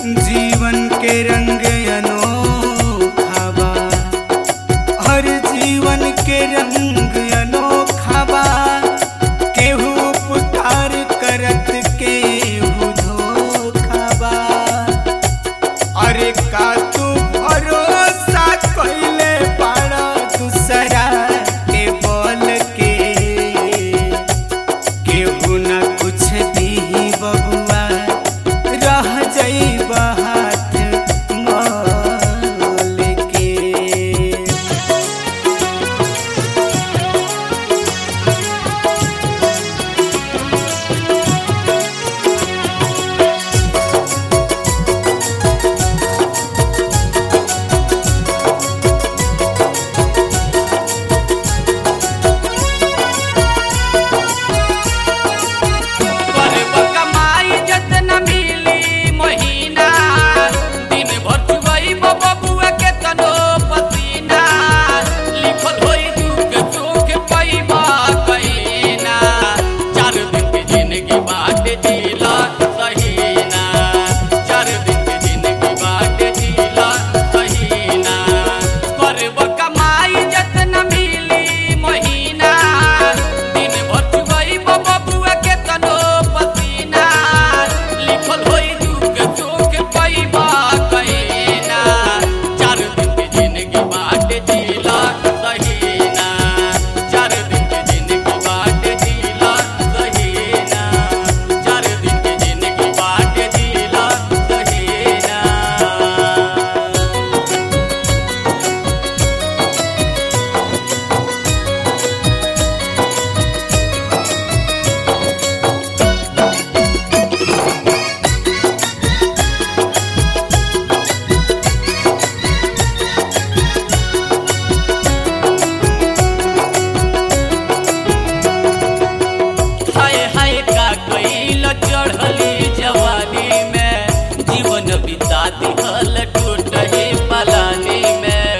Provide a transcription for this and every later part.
जीवन के रंग अनोखा बा हर जीवन के रंग अनोखा बा केहू पुकार करत केहू धोखा बा अरे का तू भरोसा कइले बाड़ा दूसरा के बोल के केहू न कुछ दी बबुआ रह जइब हाथ मोल के करब कमाई जतना मिली महीना दिन भर चुबई बबुआ के तनो पसीना लिखल होई दुख सुख पैबा कहीना चार दिन के जिंदगी बाट जीला सहीना चार दिन के जिंदगी बाट जीला सहीना करब कमाई जतना मिली महीना दिन भर चुबई बबुआ के तनो पसीना लिखल होई दुख सुख पैबा कहीना चार दिन के जिंदगी बाट जीला सहीना चार दिन के जिंदगी बाट जीला सहीना चार दिन के जिंदगी बाट जीला सहीना हाय हाय का कैल चढ़ली जवानी में जीवन बिता दिहल टूटही पलानी में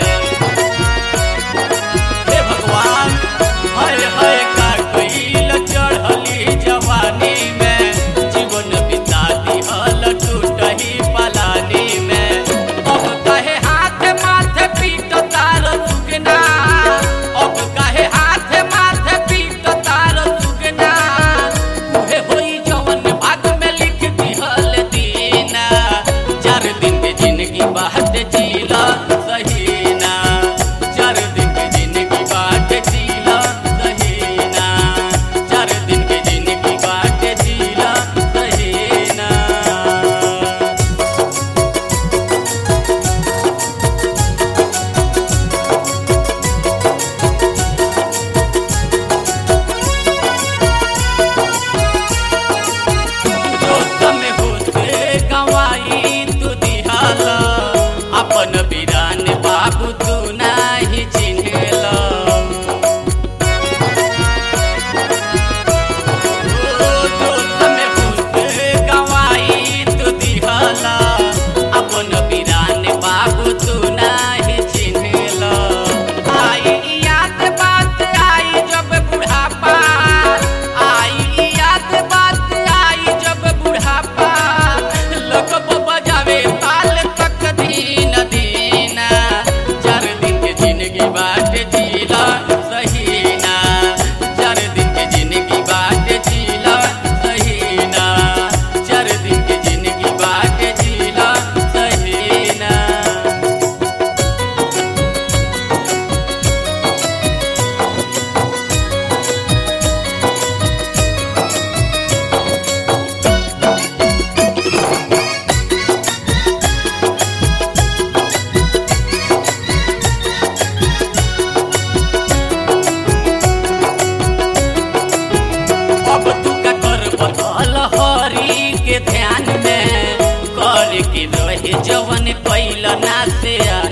हे भगवान हाय हाय का कैल चढ़ली जवानी में जीवन बिता दिहल टूटही पलानी में अब कहे हाथ माथे पीट तार सुगना अब कहे हाथ माथे पीट तार सुगना उहे होई जवन भाग में लिख दिहल दीना चार दिन के जिंदगी बाट जीला सहीना चार दिन के जिंदगी बाट जीला सहीना चार दिन के जिंदगी बाट जीला सहीना दोस्त में होते गवाई तू दिहाला अपन बिरान बाबू तू नाही चिन्हेला ओ दोस्त में होते गवाई तू दिहाला अपन बिरान बाबू तू नाही चिन्हेला आई याद बात आई जब बुढ़ापा आई याद बात आई जब बुढ़ापा लोग बजावे ताल तक दीन दीना चार दिन के जिंदगी बाट जीला सहीना चार दिन के जिंदगी बाट जीला सहीना चार दिन के जिंदगी बाट जीला सहीना अब तू का कर बदल हरी के ध्यान में कर के रहे जवन कैल ना से